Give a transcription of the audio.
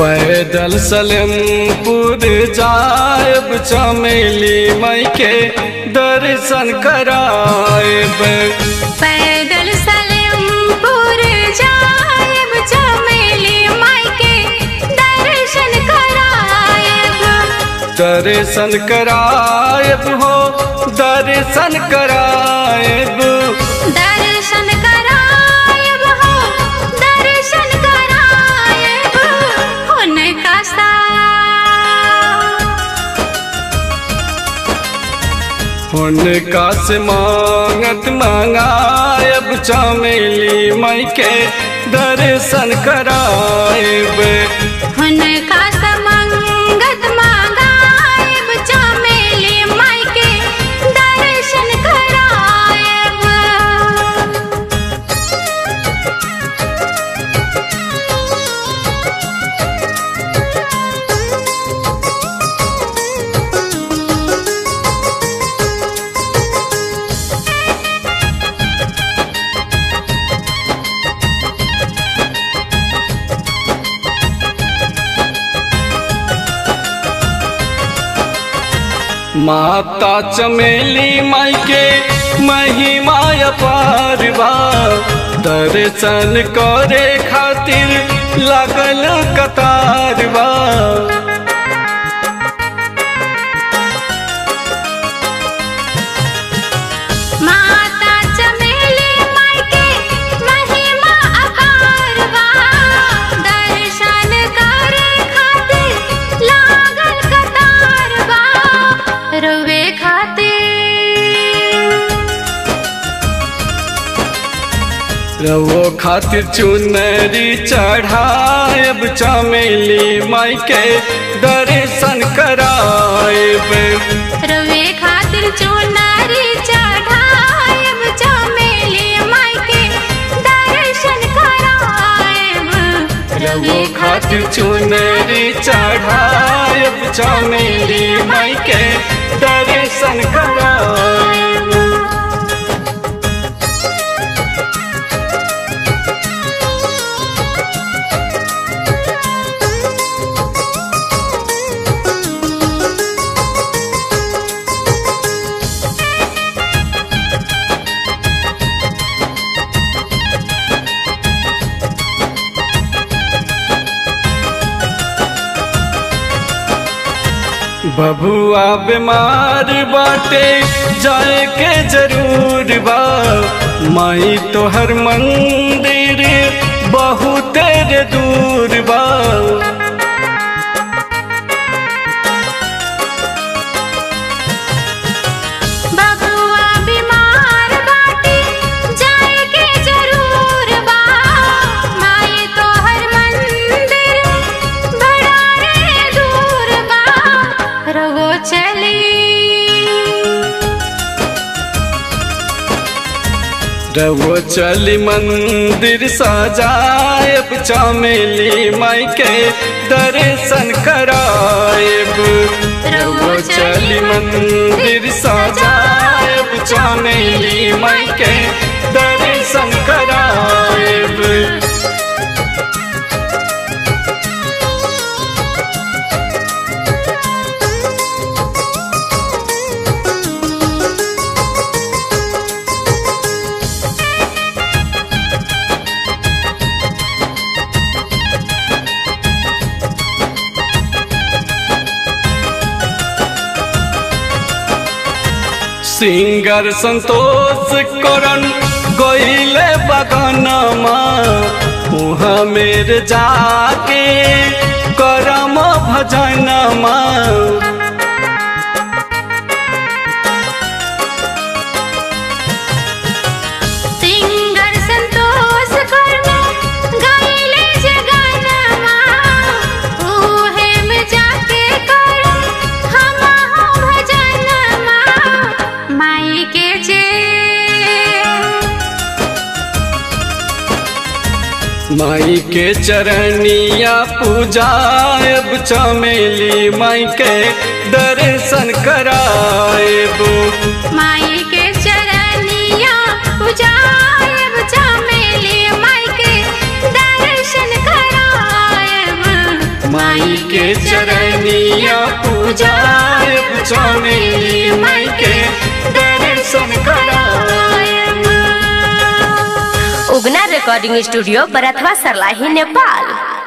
पैदल सलेमपुर जायब चमेली मई के दर्शन करायब पैदल सलेमपुर जायब चमेली माई के दर्शन करायब दर्शन करायब हो दर्शन करायब दर्शन करायब हो दर्शन करायब हुनका सा हुनका से मांगत मंगायब चमेली मई के दर्शन करायब हुनका समंगत मांगायब चमेली माई के दर्शन करायब माता चमेली माई के महिमा अपार बा दर्शन करे खातिर लागल कतार बा माता चमेली माई के महिमा अपार बा दर्शन करे खातिर लागल कतार बा रोवे खातिर रवो खातिर चुनरी चढ़ायब चमेली माई के दर्शन करायब रवे खातिर चुनारी चढ़ायब चमेली माई के दर्शन करायब रवो खातिर चुनरी चढ़ायब चमेली माई के दर्शन करायब बबुआ बीमार बाटे जाए के जरूर बा माई तोहर मंदिर बहुत दूर बा बबुआ बीमार बाटे जाए के जरूर बा माई तोहर मंदिर बड़ा रे दूर बा रवो चली रवो चली मंदिर सजायब चमेली माई के दर्शन करायब रवो चली मंदिर सजायब चमेली माई के दर्शन करायब सिंगर संतोष करन गईले बगनमा उहाँ मेरे जाके करम भजनमा सिंगर संतोष करना गाइले जगनमा उहे में जाके कर हम भजनमा माई के जे माई के चरनिया पूजायब चमेली माई के दर्शन करायब माई के चरनिया पूजायब चमेली माई के दर्शन करायब पूजायब चमेली माई के दर्शन करायब उगना रिकॉर्डिंग स्टूडियो बरथवा सरलाही नेपाल